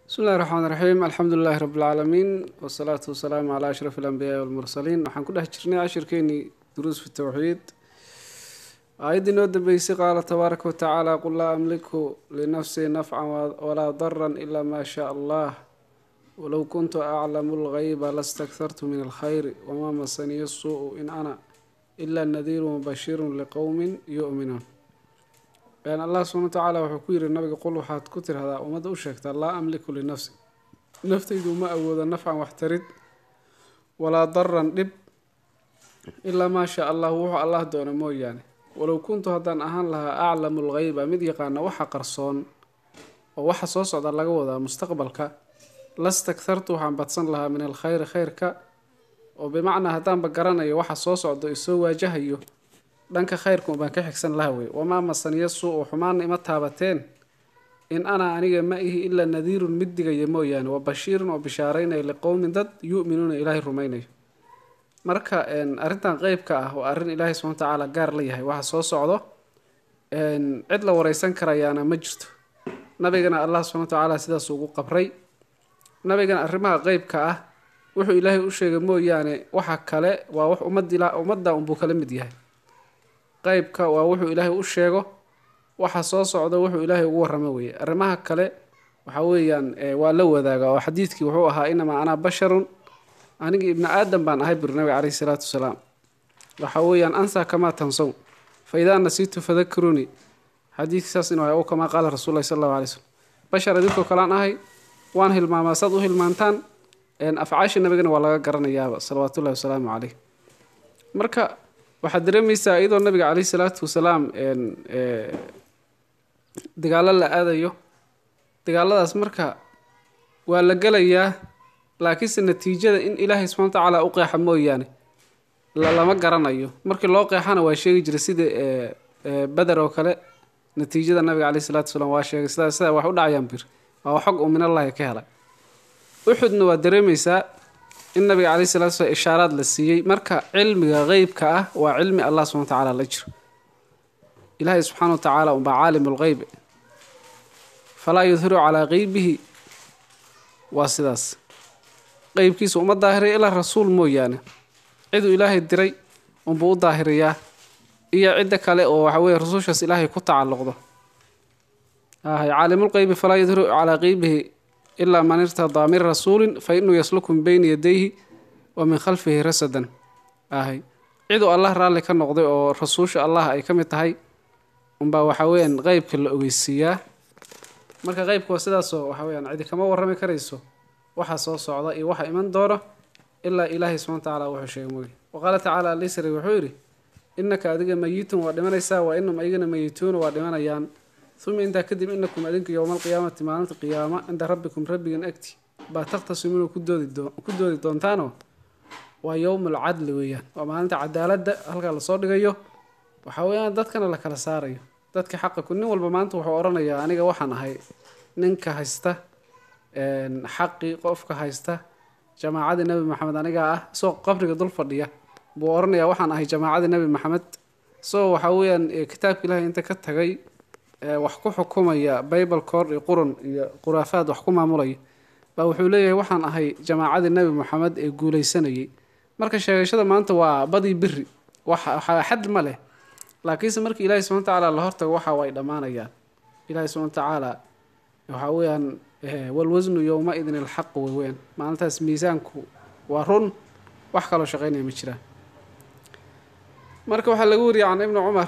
bismi illahi raxmaan raxiim alxamdu lilahi rabi lcaalamiin wasalaatu wasalaamu calaa ashraf alambiyaai walmursaliin waxaan ku dhex jirnay cashirkeenii duruus fi towxiid aayaddii noo dambeysay qaala tabaaraka watacaala qul laa amliku linafsii nafcan walaa daran ilaa maa shaa allah walow kuntu aclamu lgayba lastakhartu min alkhayri wamaa masaniya suu in ana ilaa nadiiru mubashirun liqowmin yu'minuun allah subxana wa tacaala wuxuu ku yidhi nabiga qul waxaad ku tirahdaa ummadda u sheegtaa laa amliku linafsi naftaydu ma awoodo nafcan waxtarid walaa daran dhib ilaa maa shaa allah wuxuu allah doona mooyaane walow kuntu haddaan ahaan lahaa aclamu lgeyba mid yaqaana waxa qarsoon oo waxa soo socda laga wadaa mustaqbalka lastakhartu waxaan badsan lahaa min alkhayri khayrka oo bimacnaa haddaanba garanayo waxa soo socdo isoo waajahayo dhanka khayrka baan ka xigsan laha wey wamaa masaniya suu u xumaana ima taabateen in ana aniga ma ihi ilaa nadiirun mid digaya mooyaane wa bashiirun oo bishaaraynaya liqowmin dad yu'minuuna ilaahay rumaynayo marka arrintan qeybka ah waa arrin ilaahay subxana watacaala gaar la yahay waxa soo socdo cid la wareysan karayaana ma jirto nabigana allah subxana watacaala sidaas ugu qabray nabigana arrimaha qeybka ah wuxuu ilaahay u sheegay mooyaane waxa kale waa wax ummadda unbuu kala mid yahay qeybka waa wuxuu ilaahay u sheego waxa soo socda wuxuu ilaahay ugu warramo weeye arrimaha kale waxa weeyaan waa la wadaaga oo xadiidkii wuxuu ahaa inamaa anaa basharun aniga ibni aadam baan ahay buri nabiga caleyhi salaatu wasalaam waxa weeyaan ansaa kamaa tansow fa idaa nasiitu fadakiruunii xadiidkii saas inu ahay o kamaa qaala rasuul lahi sal allahu alay slm bashar idinkoo kalean ahay waan hilmaamaa saad u hilmaantaan afcaasha nabigana waa laga garanayaaba salawaatullahi wasalaamu caleyh marka waxaad dareemaysaa iyadoo nabiga caleyhi salaatu wasalaam dagaallo la aadayo dagaaladaas marka waa la gelayaa laakiinse natiijada in ilaahay subxana wa tacaala u qeexa mooyaane lama garanayo markii loo qeexana waa sheegi jiray sida beder oo kale natiijada nabiga caleyhi salaatu wasalaam waa sheegay sidaa sidaa wax u dhacayaan bir waa xog uu minallahi ka helay uxudna waa dareemaysaa in nabiga caleyhi salatu slam ishaaraad la siiyey marka cilmiga qeybka ah waa cilmi allah subxana wa tacaala la jiro ilaahay subxaana wa tacaala unbaa caalimu lqeyb falaa yudhiru calaa qeybihi waa sidaas qeybkiisa uma daahiriya ilaa rasuul mooyaane ciduu ilaahay diray unbuu u daahiriyaa iyo cidda kale oo waxa weye rasuushaas ilaahay ku tacalluqdo caalimulqeybi falaa yudhiru calaa qeybihi ilaa man irtadaa min rasuulin fa inuu yasluku min beyni yadayhi wa min khalfihi rasadan ahay ciduu allah raalli ka noqday oo rasuusha allah ay ka mid tahay unbaa waxa weyaan qeybka la ogeysiiyaa marka qeybka waa sidaasoo waxa weyaan cidi kama warrami karayso waxa soo socda iyo waxa iman doono ilaa ilaahay subxana wa tacaala wuxuu sheegay mooye wa qaala tacaala alisri wuxuu yidhi innaka adiga mayitun waa dhimanaysaa waa inum aygana mayituuna waa dhimanayaan uma intaa kadib inakum adinku yowma alqiyaamati maalinta qiyaama cinda rabbikum rabbigan agti baa takhtasimuuna ku doodi doontaanoo waa yowm alcadli weeyaan waa maalinta cadaaladda halkaa lasoo dhigayo waxa weeyaan dadkana la kala saarayo dadka xaqa ku nin walba maanta wuxuu odhanayaa aniga waxaan ahay ninka haysta xaqii qofka haysta jamaacadii nebi maxamed anigaa ah isagoo qabriga dul fadhiya buu odhanayaa waxaan ahay jamaacadii nebi maxamed isagoo waxa weeyaan kitaabka ilaahay inta ka tagay wax ku xukumaya bible cor iyo qurun iyo khuraafaad wax ku maamulaya baa wuxuu leeyahay waxaan ahay jamaacadii nebi moxamed ee guuleysanayay marka sheegashada maanta waa badii biri waxaa xad ma leh laakiinse markii ilaahay subxana watacaala la hortago waxa ay dhammaanayaan ilaahay subxana watacaala waxaa weeyaan walwasnu yowma-idin ilxaq weweyaan maalintaas miisaanku waa run wax kaloo shaqeynaya ma jiraan marka waxaa laga wariyay can ibni cumar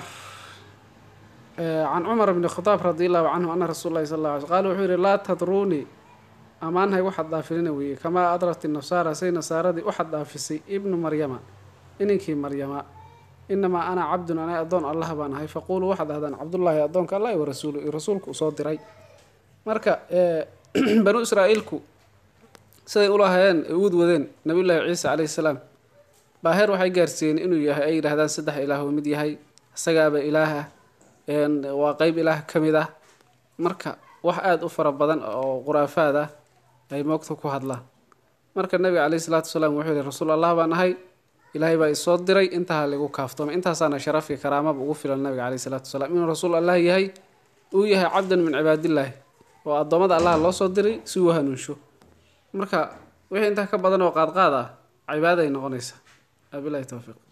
can cumar bni khadaab radi allahu canhu ana rasuul lahi sal lla alay qala wuxuu yihi laa tadruunii ammaanhay waxaad dhaafilina weeye kamaa adrat nasaara say nasaaradii waxaad dhaafisay ibnu maryama ininkii maryama inamaa ana cabdun ana addoon allah baan ahay faquuluu waxaad dhahdaan cabdullaahi addoonka allah wa rasuulu iyo rasuulku usoo diray marka banu israa'iilku siday ulahayeen uud wadeen nabiyullaahi ciisa caleyhi salaam baa heer waxay gaarsiiyeen inuu yahay ay yidhahdaan saddex ilaah oo mid yahay isagaaba ilaah ah waa qeyb ilaah ka mid ah marka wax aada u fara badan oo khuraafaad ah ay moogta ku hadlaan marka nabiga caleyhi salaatu wasalaam wuxuu yihi rasuul allah baan ahay ilaahay baa isoo diray intaha lagu kaaftoomay intaasaana sharafki karaamaba ugu filan nabiga caleyhi salaatu wasalaam inuu rasuul allah yahay uu yahay cabdan min cibaadillaahi oo addoommada allaha loo soo diray si uu hanuunsho marka wixii intaa ka badan oo qaadqaad ah cibaada ay noqonaysaa wabilahi towfiiq